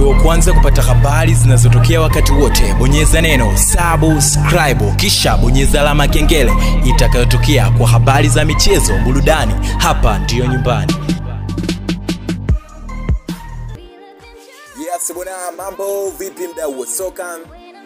uwe wa kwanza kupata habari zinazotokea wakati wote bonyeza neno subscribe kisha bonyeza alama ya kengele itakayotokea kwa habari za michezo burudani hapa ndiyo nyumbani Yes bwana, mambo vipi mdau wa soka?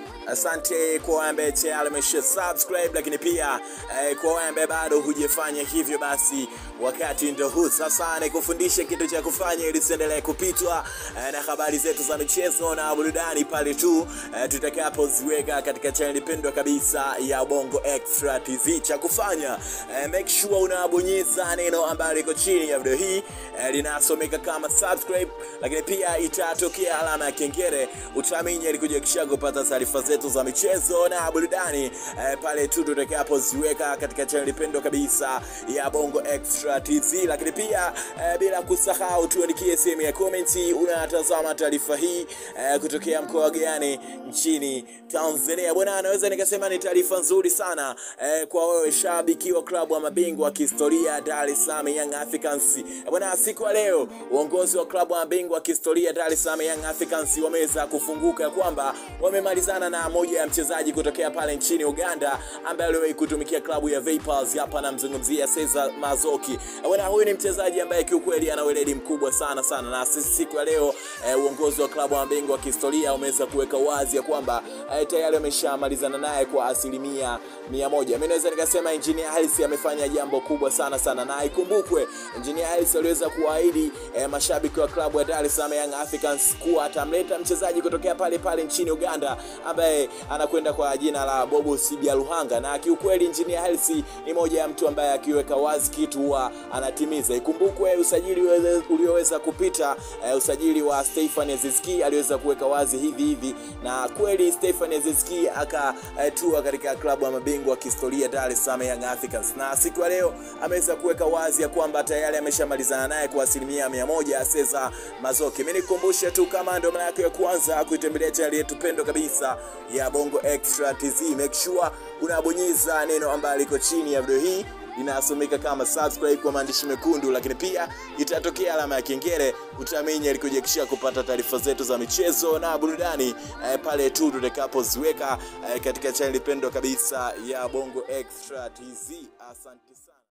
Asante kwa wale ambaye tayari amesha subscribe, lakini pia eh, kwa wale ambaye bado hujafanya hivyo, basi wakati ndo huu sasa nikufundishe kitu cha kufanya ili usiendelee kupitwa eh, na habari zetu za michezo na burudani pale tu eh, tutakapoziweka katika channel pendwa kabisa ya Bongo Extra TV. Cha kufanya eh, make sure unabonyeza neno ambalo liko chini ya video hii eh, linasomeka kama subscribe, lakini pia itatokea alama ya kengele, utaminya ili kuja kisha kupata taarifa zetu za michezo na burudani eh, pale tu tutakapoziweka katika channel pendwa kabisa ya Bongo Extra TV. Lakini pia eh, bila kusahau tuandikie sehemu ya comment, unatazama taarifa hii eh, kutokea mkoa gani nchini Tanzania. Bwana, naweza nikasema ni taarifa nzuri sana eh, kwa wewe shabiki wa klabu ya mabingwa wa kihistoria Dar es Salaam Young Africans. Eh, Bwana, siku ya leo uongozi wa klabu ya mabingwa wa kihistoria Dar es Salaam Young Africans wameweza kufunguka ya kwamba wamemalizana na moja ya mchezaji kutokea pale nchini Uganda ambaye aliwahi kutumikia klabu ya Vipers. Hapa namzungumzia Cesar Mazoki. Eh, Bwana, huyu ni mchezaji ambaye kiukweli ana weledi mkubwa sana sana, na sisi siku ya leo eh, uongozi wa klabu ya mabingwa wa kihistoria umeweza kuweka wazi ya kwamba eh, tayari wameshamalizana naye kwa asilimia mia moja. Mimi naweza nikasema Engineer Hersi amefanya jambo kubwa sana sana, na ikumbukwe Engineer Hersi aliweza kuahidi eh, mashabiki wa klabu ya Dar es Salaam Young Africans kuwa atamleta mchezaji kutokea pale pale nchini Uganda ambaye anakwenda kwa jina la Bobo Sibia Luhanga, na kiukweli Engineer Hersi ni moja ya mtu ambaye akiweka wazi kitu huwa anatimiza. Ikumbukwe usajili uweze- ulioweza kupita eh, usajili wa Stefan Aziski aliweza kuweka wazi hivi hivi, na kweli Stefan Aziski akatua katika klabu ya mabingwa wa kihistoria Dar es Salaam Young Africans, na siku ya leo ameweza kuweka wazi ya kwamba tayari ameshamalizana naye kwa asilimia mia moja. Cesar Mazoki, mimi nikukumbushe tu kama ndio mara yako ya kwanza kuitembelea channel yetu pendwa kabisa ya Bongo Extra TV, make sure unabonyeza neno ambalo liko chini ya video hii linasomeka kama subscribe kwa maandishi mekundu, lakini pia itatokea alama ya kengele, utaminya ili kujiakishia kupata taarifa zetu za michezo na burudani eh, pale tu tutakapoziweka eh, katika channel pendwa kabisa ya Bongo Extra TV. Asante sana.